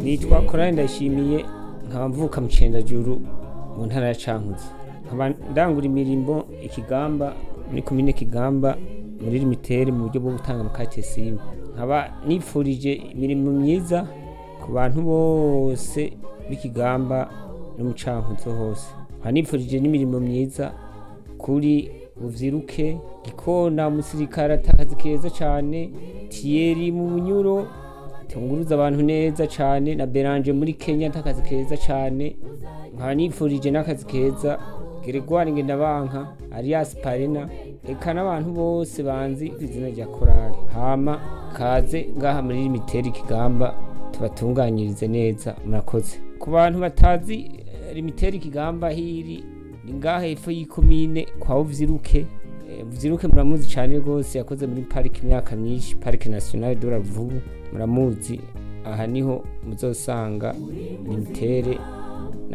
nitwa korari ndayishimiye nkaba mvuka mu cendajuru mu ntara ya cankuzo nkaba ndangura imirimo ikigamba muri komine kigamba muri limitere mu buryo bwo gutanga amakate simu nkaba nifurije imirimo myiza ku bantu bose b'ikigamba no mu cankuzo hose nkaba nifurije n'imirimo myiza kuri buvyiruke gikona umusirikare atakazi keza cane tiyeri mu bunyuro tunguruza abantu neza cane na beranje muri kenya atakazi keza cane nkaba nifurije n'akazi keza geregwari ngendabanka arias parena eka n'abantu bose banzi ku izina rya korali hama kaze ngaha muri limiteri kigamba tubatunganyirize neza murakoze ku bantu batazi eh, limiteri kigamba hiri ni ngaha hepfo y'ikomine kwa uvyiruke Eh, uvyiruke muramuzi cane rwose yakoze muri pariki imyaka myinshi parike nationale de la vubu muramuzi aha niho muzosanga limitere